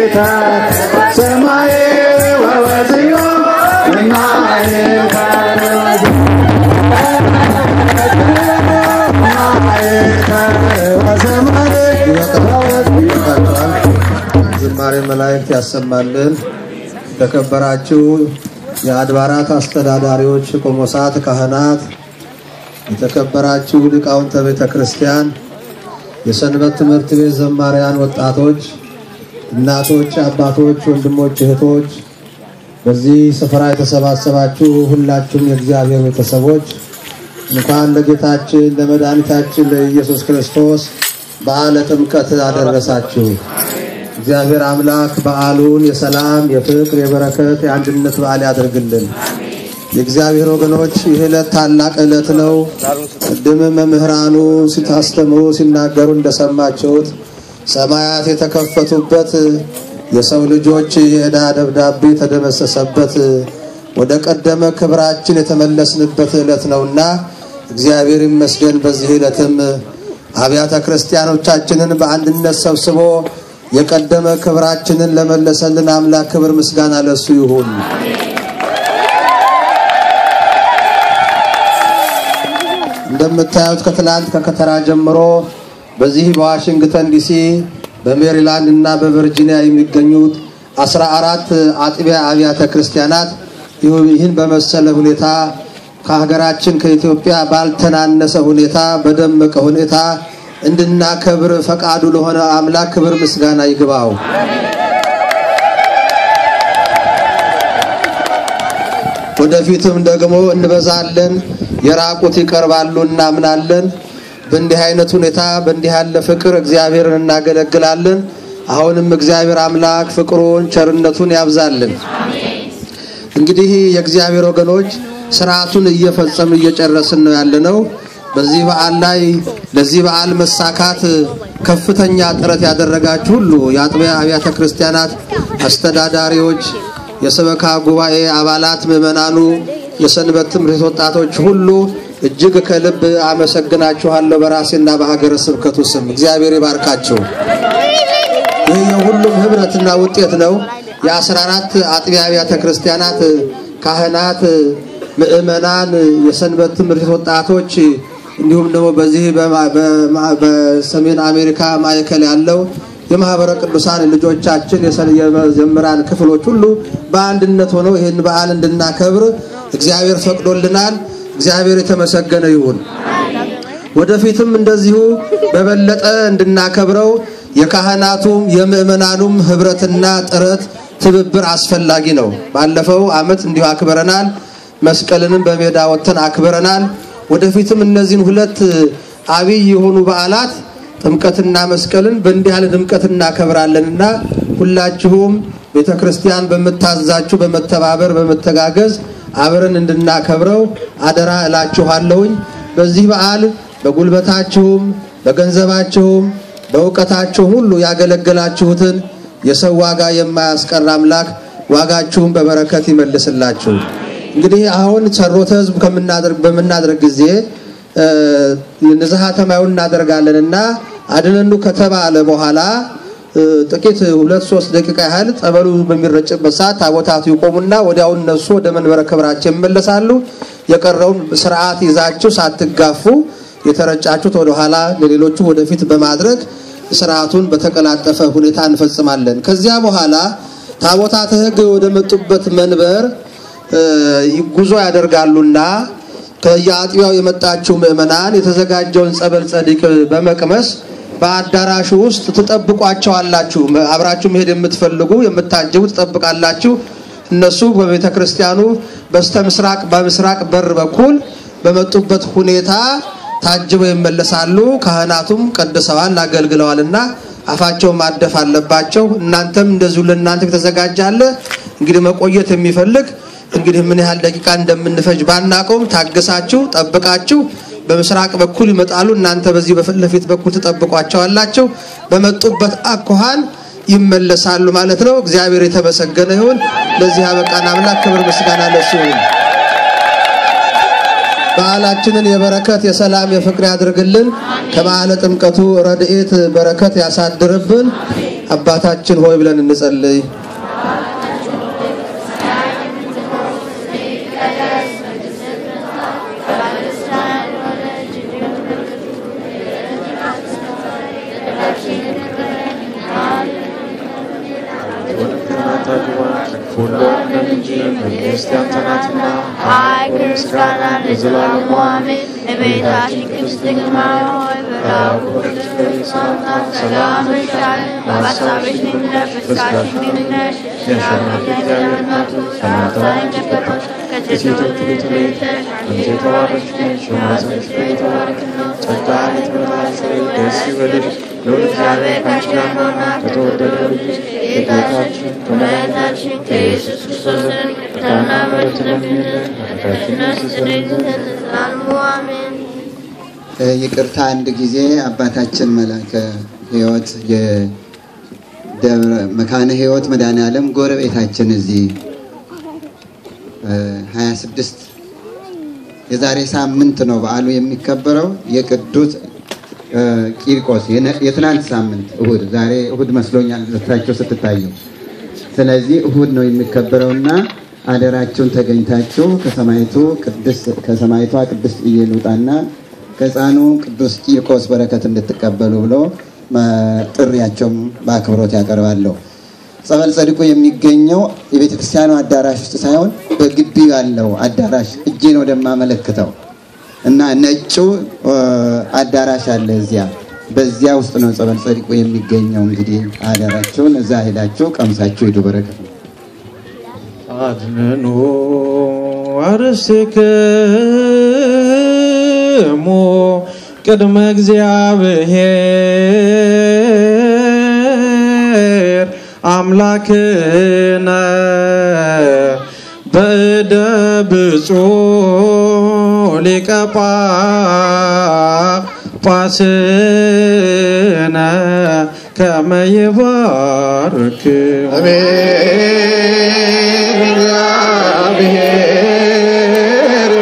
ሰማይ ወወዝዮ ማይከ ዝማሬ መላእክት ያሰማልን። የተከበራችሁ የአድባራት አስተዳዳሪዎች፣ ቆሞሳት፣ ካህናት፣ የተከበራችሁ ሊቃውንተ ቤተ ክርስቲያን፣ የሰንበት ትምህርት ቤት ዘማሪያን፣ ወጣቶች፣ እናቶች፣ አባቶች፣ ወንድሞች፣ እህቶች፣ በዚህ ስፍራ የተሰባሰባችሁ ሁላችሁም የእግዚአብሔር ቤተሰቦች እንኳን ለጌታችን ለመድኃኒታችን ለኢየሱስ ክርስቶስ በዓለ ጥምቀት አደረሳችሁ። እግዚአብሔር አምላክ በዓሉን የሰላም፣ የፍቅር፣ የበረከት፣ የአንድነት በዓል ያደርግልን። የእግዚአብሔር ወገኖች ይህ ዕለት ታላቅ ዕለት ነው። ቅድም መምህራኑ ሲታስተምሩ ሲናገሩ እንደሰማችሁት ሰማያት የተከፈቱበት የሰው ልጆች የዕዳ ደብዳቤ የተደመሰሰበት ወደ ቀደመ ክብራችን የተመለስንበት ዕለት ነውና እግዚአብሔር ይመስገን። በዚህ ዕለትም አብያተ ክርስቲያኖቻችንን በአንድነት ሰብስቦ የቀደመ ክብራችንን ለመለሰልን አምላክ ክብር ምስጋና ለሱ ይሁን። እንደምታዩት ከትላንት ከከተራ ጀምሮ በዚህ በዋሽንግተን ዲሲ በሜሪላንድ እና በቨርጂኒያ የሚገኙት አስራ አራት አጥቢያ አብያተ ክርስቲያናት ይህን በመሰለ ሁኔታ ከሀገራችን ከኢትዮጵያ ባልተናነሰ ሁኔታ በደመቀ ሁኔታ እንድናከብር ፈቃዱ ለሆነ አምላክ ክብር ምስጋና ይግባው። ወደፊትም ደግሞ እንበዛለን፣ የራቁት ይቀርባሉ እናምናለን። በእንዲህ አይነት ሁኔታ በእንዲህ ያለ ፍቅር እግዚአብሔርን እናገለግላለን። አሁንም እግዚአብሔር አምላክ ፍቅሩን ቸርነቱን ያብዛልን። እንግዲህ የእግዚአብሔር ወገኖች ስርዓቱን እየፈጸምን እየጨረስን ነው ያለነው። በዚህ በዓል ላይ ለዚህ በዓል መሳካት ከፍተኛ ጥረት ያደረጋችሁ ሁሉ የአጥቢያ አብያተ ክርስቲያናት አስተዳዳሪዎች፣ የሰበካ ጉባኤ አባላት፣ ምዕመናኑ፣ የሰንበት ትምህርት ወጣቶች ሁሉ እጅግ ከልብ አመሰግናችኋለሁ በራሴና በሀገረ ስብከቱ ስም እግዚአብሔር ይባርካችሁ። ይህ የሁሉም ህብረትና ውጤት ነው። የአስራ አራት አጥቢያ አብያተ ክርስቲያናት ካህናት፣ ምዕመናን፣ የሰንበት ትምህርት ወጣቶች እንዲሁም ደግሞ በዚህ በሰሜን አሜሪካ ማዕከል ያለው የማህበረ ቅዱሳን ልጆቻችን የመዘምራን ክፍሎች ሁሉ በአንድነት ሆነው ይህን በዓል እንድናከብር እግዚአብሔር ፈቅዶልናል። እግዚአብሔር የተመሰገነ ይሁን። ወደፊትም እንደዚሁ በበለጠ እንድናከብረው የካህናቱም የምዕመናኑም ህብረትና ጥረት ትብብር አስፈላጊ ነው። ባለፈው ዓመት እንዲሁ አክብረናል። መስቀልንም በሜዳ ወጥተን አክብረናል። ወደፊትም እነዚህን ሁለት አብይ የሆኑ በዓላት ጥምቀትና መስቀልን በእንዲህ ያለ ድምቀት እናከብራለንና ሁላችሁም ቤተ ክርስቲያን በምታዛችሁ በመተባበር በመተጋገዝ አብረን እንድናከብረው አደራ እላችኋለሁኝ። በዚህ በዓል በጉልበታችሁም በገንዘባችሁም በእውቀታችሁም ሁሉ ያገለገላችሁትን የሰው ዋጋ የማያስቀር አምላክ ዋጋችሁን በበረከት ይመልስላችሁ። እንግዲህ አሁን ሰሮተ ህዝብ ከምናደርግ በምናደርግ ጊዜ ንዝሃ ተማዩን እናደርጋለን እና አድነኑ ከተባለ በኋላ ጥቂት ሁለት ሶስት ደቂቃ ያህል ጸበሉ በሚረጭበት ሰዓት ታቦታቱ ይቆሙና ወዲያው እነሱ ወደ መንበረ ክብራቸው ይመለሳሉ። የቀረውን ስርዓት ይዛችሁ ሳትጋፉ የተረጫችሁት ወደኋላ ለሌሎቹ ወደፊት በማድረግ ስርዓቱን በተቀላጠፈ ሁኔታ እንፈጽማለን። ከዚያ በኋላ ታቦታተ ሕግ ወደ መጡበት መንበር ጉዞ ያደርጋሉና ከየአጥቢያው የመጣችው ምዕመናን የተዘጋጀውን ጸበል ጸዲቅ በመቅመስ በአዳራሹ ውስጥ ትጠብቋቸዋላችሁ። አብራችሁ መሄድ የምትፈልጉ የምታጅቡ ትጠብቃላችሁ። እነሱ በቤተ ክርስቲያኑ በስተ ምስራቅ በምስራቅ በር በኩል በመጡበት ሁኔታ ታጅበው ይመለሳሉ። ካህናቱም ቀድሰዋል አገልግለዋልና አፋቸው ማደፍ አለባቸው። እናንተም እንደዚሁ ለእናንተ የተዘጋጀ አለ። እንግዲህ መቆየት የሚፈልግ እንግዲህ ምን ያህል ደቂቃ እንደምንፈጅ ባናቀውም ታግሳችሁ ጠብቃችሁ በምስራቅ በኩል ይመጣሉ። እናንተ በዚህ በፊት ለፊት በኩል ትጠብቋቸዋላችሁ። በመጡበት አኳኋን ይመለሳሉ ማለት ነው። እግዚአብሔር የተመሰገነ ይሁን። ለዚህ ያበቃን አምላክ ክብር ምስጋና ለሱ ይሁን። በዓላችንን የበረከት የሰላም የፍቅር ያድርግልን። ከበዓለ ጥምቀቱ ረድኤት በረከት ያሳድርብን። አባታችን ሆይ ብለን እንጸልይ። ሁሉ ዓለም እንጂ መንግሥት ያንተ ናትና ኃይል፣ ክብር፣ ምስጋና ለዘላለሙ አሜን። እመቤታችን ቅድስት ድንግል ማርያም ሆይ በመልአኩ ቅዱስ ገብርኤል ሰላምታ ሰላም እልሻለሁ። በሐሳብሽ ድንግል ነሽ፣ በሥጋሽም ድንግል ነሽ። የአሸናፊ እግዚአብሔር እናቱ ሰላምታ ይገባል። ከሴቶች ሁሉ ተለይተሽ አንቺ የተባረክሽ ነሽ፣ የማኅፀንሽ ፍሬ የተባረከ ነው። ጸጋን የተመላሽ ሆይ ደስ ይበልሽ፣ ልዑል እግዚአብሔር ከአንቺ ጋር ነውና ከተወደደው ልጅሽ ከጌታችን ከመድኃኒታችን ከኢየሱስ ክርስቶስ ዘንድ ይቅርታና ምሕረትን ለምኝልን ኃጢአታችንን ያስተሰርይልን ዘንድ ለዘላለሙ አሜን። ይቅርታ አንድ ጊዜ አባታችን መላከ ሕይወት የደብረ መካነ ሕይወት መድኃኔ ዓለም ጎረቤታችን እዚህ ሀያ ስድስት የዛሬ ሳምንት ነው በዓሉ የሚከበረው የቅዱስ ቂርቆስ የትናንት ሳምንት እሁድ፣ ዛሬ እሁድ መስሎኛል ልታቸው ስትታዩ። ስለዚህ እሁድ ነው የሚከበረውና አደራችሁን ተገኝታችሁ ከሰማይቱ ቅድስት ከሰማይቷ ቅድስት ኢየሉጣና ከሕፃኑ ቅዱስ ቂርቆስ በረከት እንድትቀበሉ ብሎ ጥሪያቸውም በአክብሮት ያቀርባለሁ። ጸበል ጸድቁ የሚገኘው የቤተ ክርስቲያኑ አዳራሽ ውስጥ ሳይሆን በግቢው ያለው አዳራሽ እጄን ወደማመለክተው እና ነጩ አዳራሽ አለ እዚያ በዚያ ውስጥ ነው ጸበል ጸድቁ የሚገኘው። እንግዲህ አዳራቸውን እዛ ሄዳችሁ ቀምሳችሁ ሂዱ። በረከት ነው። አድነኑ አርሴክሙ ቅድመ እግዚአብሔር አምላክነ በእደ ብፁዕ ሊቀ ጳጳስነ ከመ ይባርክ እግዚአብሔር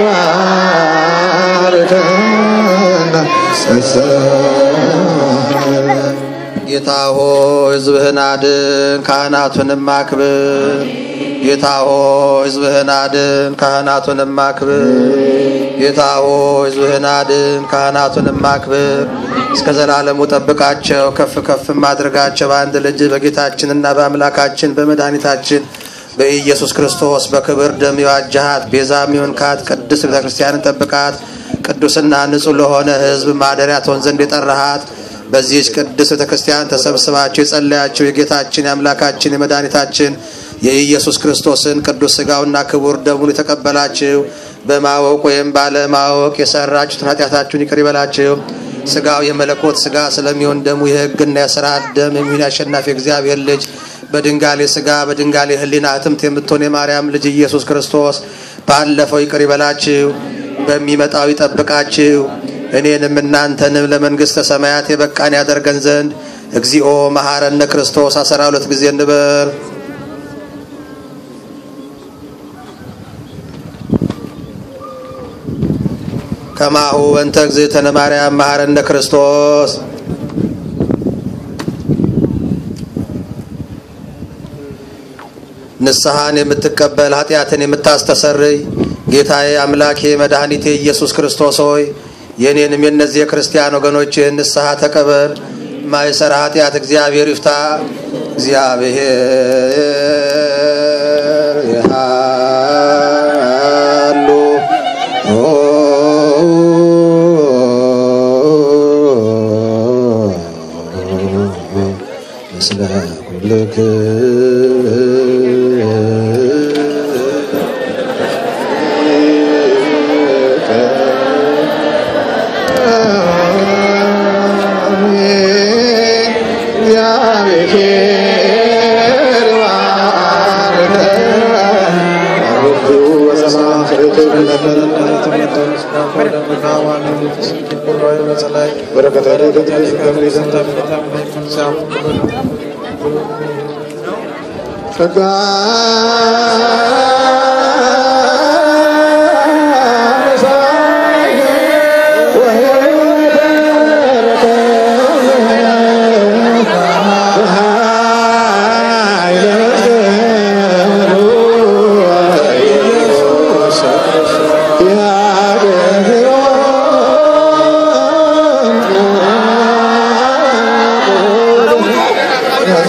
ባርከን ጌታ ሆይ ሕዝብህን አድን፣ ካህናቱንም አክብር። ጌታ ሆይ ሕዝብህን አድን፣ ካህናቱንም አክብር። ጌታ ሆይ ሕዝብህን አድን፣ ካህናቱንም አክብር። እስከ ዘላለሙ ጠብቃቸው፣ ከፍ ከፍም አድርጋቸው። በአንድ ልጅ በጌታችንና በአምላካችን በመድኃኒታችን በኢየሱስ ክርስቶስ በክብር ደም የዋጃሃት ቤዛ የሚሆንካት ቅድስት ቤተ ክርስቲያንን ጠብቃት። ቅዱስና ንጹሕ ለሆነ ሕዝብ ማደሪያ ትሆን ዘንድ የጠራሃት በዚህች ቅድስት ቤተ ክርስቲያን ተሰብስባችሁ የጸለያችሁ የጌታችን የአምላካችን የመድኃኒታችን የኢየሱስ ክርስቶስን ቅዱስ ሥጋውና ክቡር ደሙን የተቀበላችሁ በማወቅ ወይም ባለማወቅ የሰራችሁትን ኃጢአታችሁን ይቅር ይበላችሁ። ሥጋው የመለኮት ሥጋ ስለሚሆን ደሙ የሕግና የሥርዓት ደም የሚሆን የአሸናፊ እግዚአብሔር ልጅ በድንጋሌ ሥጋ በድንጋሌ ሕሊና እትምት የምትሆን የማርያም ልጅ ኢየሱስ ክርስቶስ ባለፈው ይቅር ይበላችሁ፣ በሚመጣው ይጠብቃችሁ፣ እኔንም እናንተንም ለመንግሥተ ሰማያት የበቃን ያደርገን ዘንድ እግዚኦ መሐረነ ክርስቶስ አስራ ሁለት ጊዜ እንበል። ከማሁ በእንተ እግዝእትነ ማርያም መሐረነ ክርስቶስ ንስሐን የምትቀበል ኃጢአትን የምታስተሰርይ ጌታዬ አምላኬ መድኃኒቴ ኢየሱስ ክርስቶስ ሆይ የእኔንም የእነዚህ የክርስቲያን ወገኖችን ንስሐ ተቀበል። ማይሰራ ኃጢአት እግዚአብሔር ይፍታ። እግዚአብሔር ይሃሉ ምስለ ጸጋ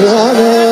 ሆነ